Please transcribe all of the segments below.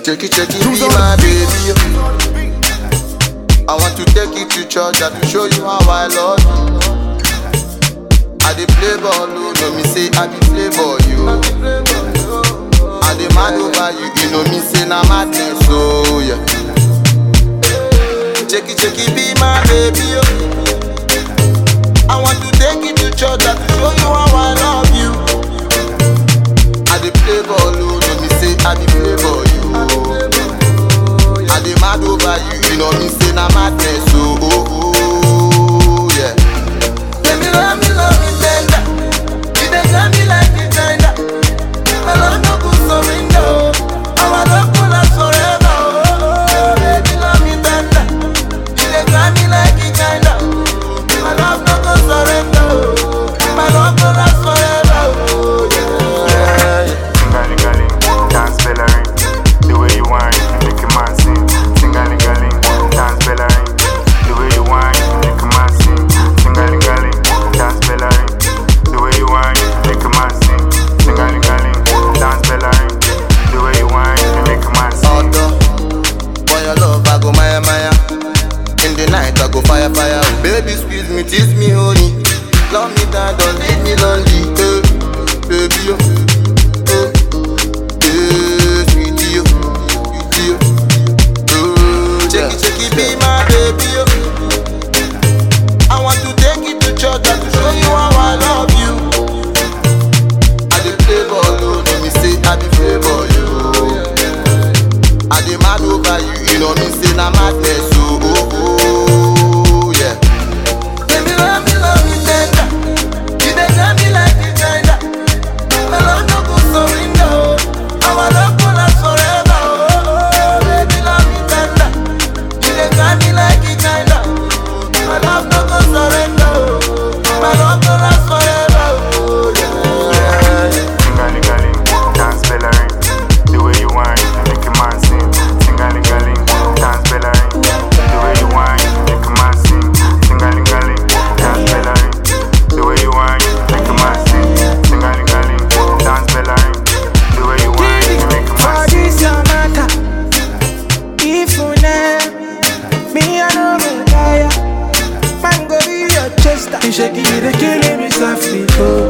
Check it, check it, be my baby. I want to take you to church and to show you how I love you. I dey play ball, oh, no me say I be play ball, you. I dey mad over you, you know me say na madness, oh yeah. Check it, check it, be my baby, oh. I want to take you to church and to show you how I love you. I dey play ball, oh, no me say I be play ball, you. I dey mad over you, you know me say na madness, oh, oh, oh yeah. Let me love me, love me tender. You dey got me like a tender. My love no go surrender, oh. Our love go last forever, oh, oh. Baby, love me tender. You dey got me like a tender. My love no go surrender, oh. My love go last forever, oh, yeah. Tingalingaling, dance bell a ring. The way you whine, you make a man sing. Tingalingaling, dance bell a ring. The way you whine, you make a man sing. Tingalingaling, dance bell a ring. The way you whine, you make a man sing. Tingalingaling, dance bell a ring. The way you whine, you make a man sing. Although, for your love I go maya maya. In the night I go fire fire. Oh, baby squeeze me, tease me honey. Love me down, don't leave me lonely. Eh, baby oh, eh, eh, sweetie oh, sweetie oh. Oh, check it, check it, be my baby oh. I want to take you to church and to show you how I love you. I dey play ball, oh, no me say I be play ball, you. I dey mad over you, you know me say na madness, oh, oh, oh, yeah. Baby, love me, love me tender. You dey got me like a tender. My love no go surrender, oh. Our love go last forever, oh, oh. Baby, love me tender. You dey got me like a tender. My love no go surrender, oh. My love go last forever, oh, yeah. Tingalingaling, dance bell a ring. The way you whine, you make a man sing. Tingalingaling, dance bell a ring. The way you whine, you make a man sing. Tingalingaling, dance bell a ring. The way you whine, you make a man sing. Tingalingaling, dance bell a ring. The way you whine, you make a For man sing. this your matter, if you never me I know go tire. Man go be your chester. You shake it, they killing me softly, oh.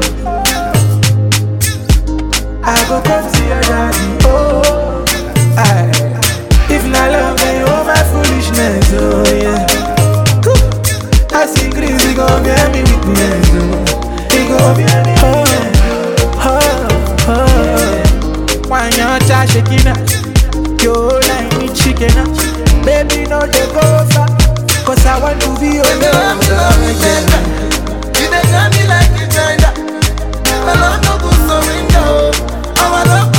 I go come see your daddy, oh. Aye. If not love, then you all my foolishness, oh yeah. Cool. I see Greasy go bear me witness, oh. He go bear me witness, oh, oh, oh. Why you cha shaking up? Yo, like me chicken up. Baby, no, they go far. Cause I want to be your Baby, love me, love me tender. You dey got me like a tender. My love no go surrender, oh. Our love